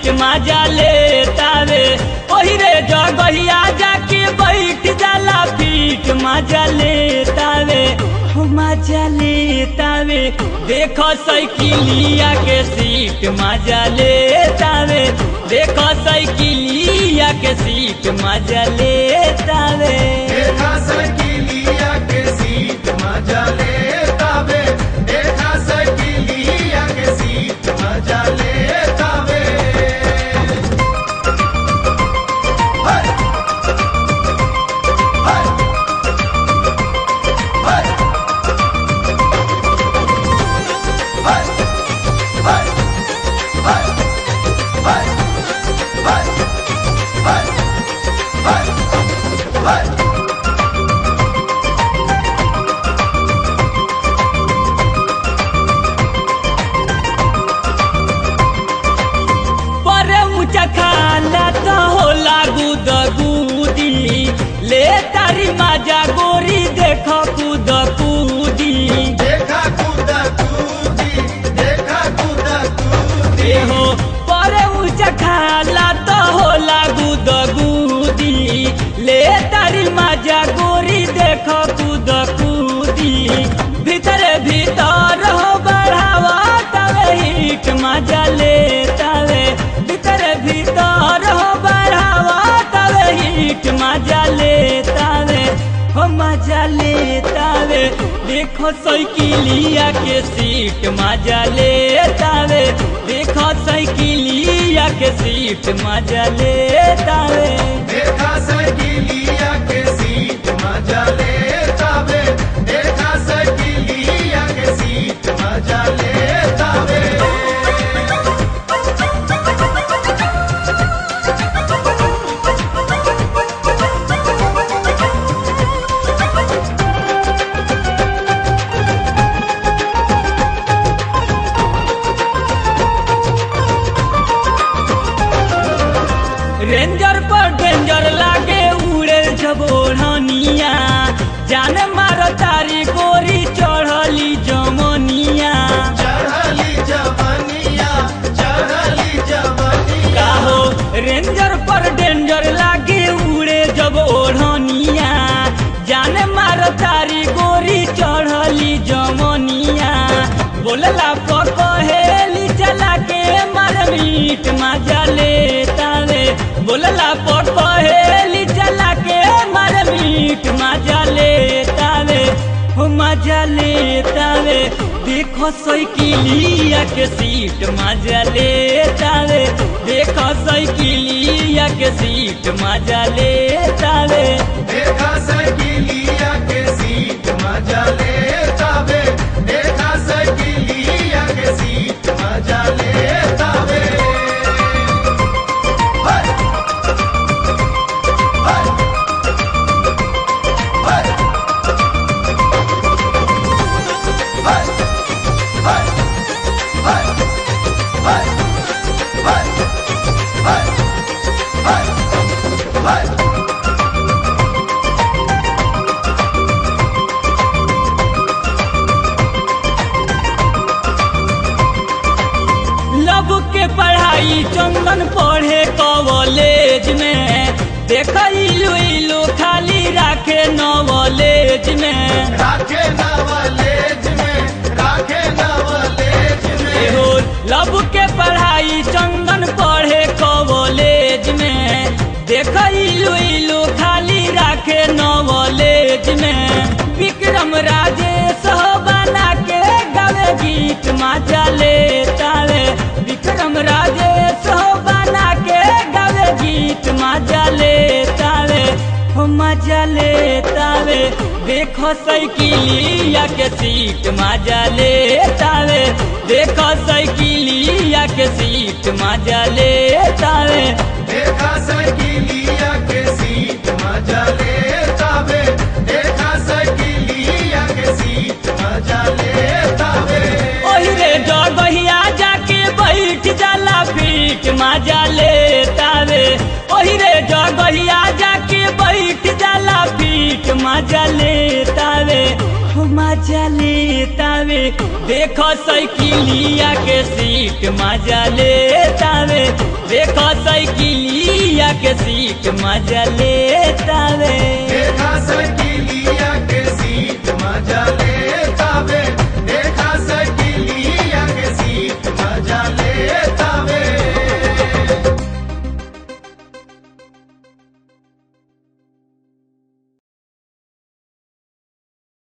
seat मजा लेतावे ओही रे जगहिया जाके बैठ जाला फीट मजा लेतावे हो मजा लेतावे देखो साइकिलिया के सीट मजा लेतावे देखो साइकिलिया के सीट मजा लेतावे देखा सकिलिया के सीट मजा लेतावे देखा सकिलिया के सीट मजा लेतावे हाय हाय हाय हाय हाय हाय हाय हाय हाय हाय हाय पर ऊंचा खाला तो होला गुद गुदी ले तारी माजा गोरी देखो कूद कूदी देखा कूदा कूदी देखा कूदा कूदी ए हो पर ऊंचा खाला तो होला गुद गुदी ले तारी माजा गोरी देखो कूद कूदी भीतर भीतर हो बढ़ावा तवे हिट मजा ले तवे भीतर भीतर हो बढ़ावा तवे हिट मजा ले तवे हो मजा ले तवे देखो साइकिलिया के सीट मजा ले तवे देखो साइकिलिया के सीट मजा ले तवे देखा सकिलिया के सीट मजा लेतावे देखा सकिलिया के सीट मजा लेतावे रेंजर पर डेंजर लागे उड़े जब ओढ़निया जान मार तारी गोरी चढ़ली जमनिया चढ़ली जवनिया चढ़ली जवनिया काहो रेंजर पर डेंजर लागे उड़े जब ओढ़निया जान मार तारी गोरी चढ़ली जमनिया बोलला पकहेली चला के मार मीट मजा लेतावे बोलला पकहेली चला के मार मीट मजा लेतावे हो मजा लेतावे देखो साइकिलिया के सीट मजा लेतावे देखो साइकिलिया के सीट मजा लेतावे देखा सकिलिया के सीट मजा लेतावे देखा सकिलिया के सीट मजा लेतावे हाय हाय हाय हाय हाय हाय हाय हाय हाय हाय हाय लब के पढ़ाई चंदन पढ़े कॉलेज में देख इलू इलू खाली राखे नॉलेज में राखे नवलेज में राखे नवलेज में एहो लब के पढ़ाई चंदन पढ़े कॉलेज में देख इलू इलू खाली राखे नॉलेज में विक्रम राजेश हो बना के गावे गीत मजा लेतावे विक्रम राजेश हो बना के गावे गीत मजा लेतावे हो मजा लेतावे देखो साइकिलिया के सीट मजा लेतावे देखो साइकिलिया के सीट मजा लेतावे देखा सकिलिया के सीट मजा लेतावे देखा सकिलिया के सीट मजा लेतावे ओही रे जगहिया जाके बैठ जाला फीट मजा लेतावे ओही रे जगहिया जाके बैठ जाला फीट मजा लेतावे हो मजा लेता तावे देखो साइकिलिया के सीट मजा ले तावे देखो साइकिलिया के सीट मजा ले तावे देखा सकिलिया के सीट मजा ले